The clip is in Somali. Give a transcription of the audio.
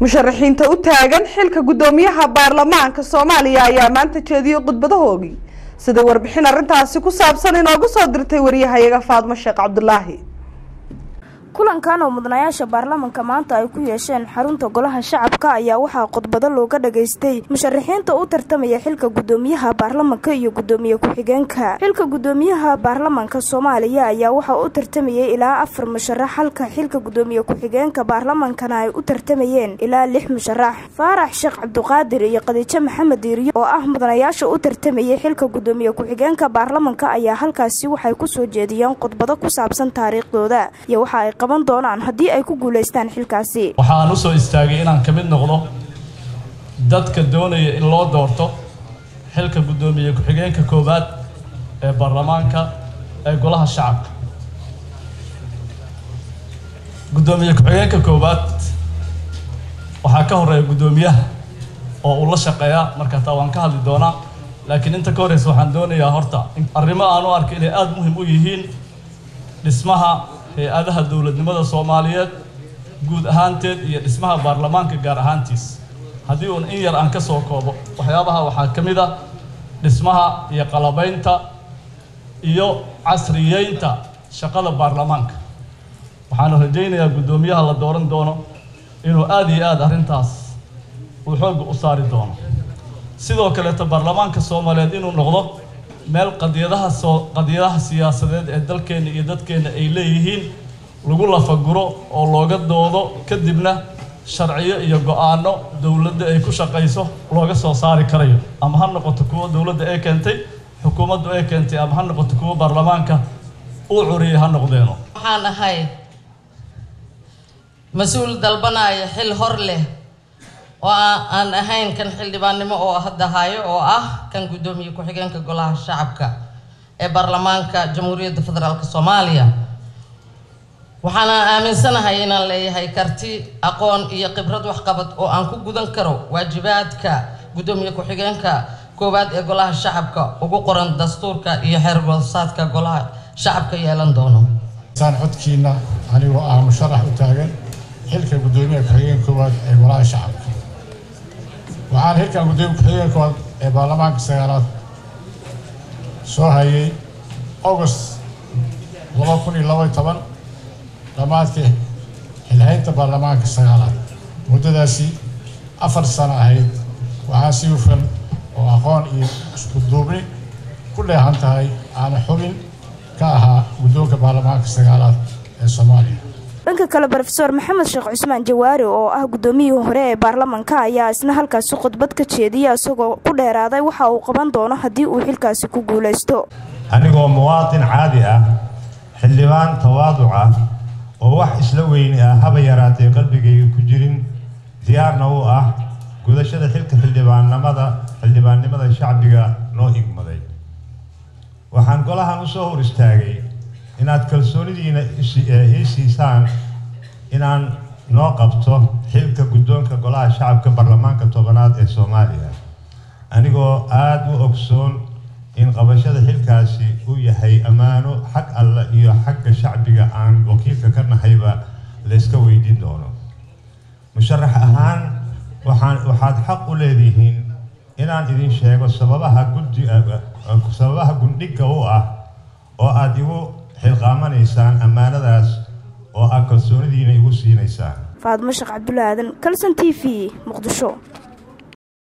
musharaxiinta u taagan xilka guddoomiyaha baarlamaanka soomaaliya ayaa maanta jeediyey khudbadahoogii sida warbixin arrintaasi ku saabsan inoogu soo dirtay wariyahayaga faadmo sheekh cabdulaahi kulankan oo mudanayaasha baarlamanka maanta ay ku yeesheen xarunta golaha shacabka ayaa waxaa khudbado looga dhageystay musharaxiinta u tartamaya xilka guddoomiyaha baarlamanka iyo guddoomiye ku-xigeenka xilka guddoomiyaha baarlamanka soomaaliya ayaa waxaa u tartamayay ilaa afar musharax halka xilka guddoomiye ku-xigeenka baarlamankana ay u tartamayeen ilaa lix musharax faarax sheekh cabduqaadir iyo khadiijo maxamed diiriyo oo ah mudanayaasha u tartamayay xilka guddoomiye ku-xigeenka baarlamanka ayaa halkaasi waxay kusoo jeediyeen khudbado ku saabsan taariikhdooda iyo waxa ay qaban doonaan haddii ay ku guulaystaan xilkaasi waxaan u soo istaagay inaan ka mid noqdo dadka doonaya in loo doorto xilka guddoomiye ku-xigeenka koowaad ee baarlamaanka ee golaha shacabka guddoomiye ku-xigeenka koowaad waxaa ka horeeya guddoomiyaha oo uu la shaqeeyaa marka taa waan ka hadli doonaa laakiin inta ka horeysa waxaan doonayaa horta arrimo aan u arkay inay aada muhim u yihiin dhismaha hay-adaha dowladnimada soomaaliyeed guud ahaanteed iyo dhismaha baarlamaanka gaar ahaantiis haddii uun in yar aan ka soo koobo waxyaabaha waxaa ka mid ah dhismaha iyo qalabaynta iyo casriyeynta shaqada baarlamaanka waxaanu rajaynayaa guddoomiyaha la dooran doono inuu aada iyo aada arrintaas uu xoogga u saari doono sidoo kaleeto baarlamaanka soomaaliyeed inuu noqdo meel qadiyadaha soo qadiyadaha siyaasadeed ee dalkeenna iyo dadkeenna ay leeyihiin lagu lafaguro oo looga doodo kadibna sharciyo iyo go-aano dowladda ay ku shaqayso looga soo saari karayo ama ha noqoto kuwo dowladda ee keentay xukuumaddu ee keentay ama ha noqoto kuwo baarlamaanka uu curiyay ha noqdeeno waxaan ahay mas-uul dalbanaya xil hor leh oo aan ahayn kan xildhibaannimo oo hadda hayo oo ah kan guddoomiye ku-xigeenka golaha shacabka ee baarlamaanka jamhuuriyadda federaalk soomaaliya waxaana aaminsanahay inaan leeyahay karti aqoon iyo khibrad waxqabad oo aan ku gudan karo waajibaadka guddoomiye ku-xigeenka koowaad ee golaha shacabka ugu qoran dastuurka iyo xeergoosaadka golaha shacabka yeelan doono saan codkiina anigoo ah musharax u taagan xilka guddoomiyaha ku-xigeenka koowaad ee golaha shacabka waxaan xilkan guddoomiya ku-xigeenka koowaad ee baarlamaanka sagaalaad soo hayay august laba kun iyo laba iyo toban dhammaadkii xilhaynta baarlamaanka sagaalaad muddadaasi afar sano ahayd waxaa si hufan oo aqoon iyo isku duubni ku dheehan tahay aana xubin ka ahaa guddoonka baarlamaanka sagaalaad ee soomaaliya dhanka kale rofeor maxamed sheekh cusmaan jawaari oo ah guddoomiyihii hore ee baarlamanka ayaa isna halkaasi khudbad ka jeediya isagoo ku dheeraaday waxa uu qaban doono haddii uu xilkaasi ku guulaysto anigoo muwaatin caadi ah xildhibaan tawaaduc ah oo wax isla weyni ah haba yaraatee qalbigayga ku jirin diyaarna u ah gudashada xilka xildhibaannimada xildhibaannimada shacbiga noo igmaday waxaan golahan usoo hor istaagay inaad kalsoonidiina ii siisaan inaan noo qabto xilka guddoonka golaha shacabka baarlamaanka tobanaad ee soomaaliya anigoo aada u ogsoon in qabashada xilkaasi uu yahay ammaano xag alle iyo xagga shacbiga aan wakiilka ka nahayba layska weydiin doono musharax ahaan waxaan waxaad xaq u leedihiin inaan idin sheego sababaha guddi sababaha gundhigga u ah oo aada igu xilqaamanaysaan ammaanadaas oo aad kalsoonidiina igu siinaysaan faadmo sheekh cabdulla aadan kalson t v muqdisho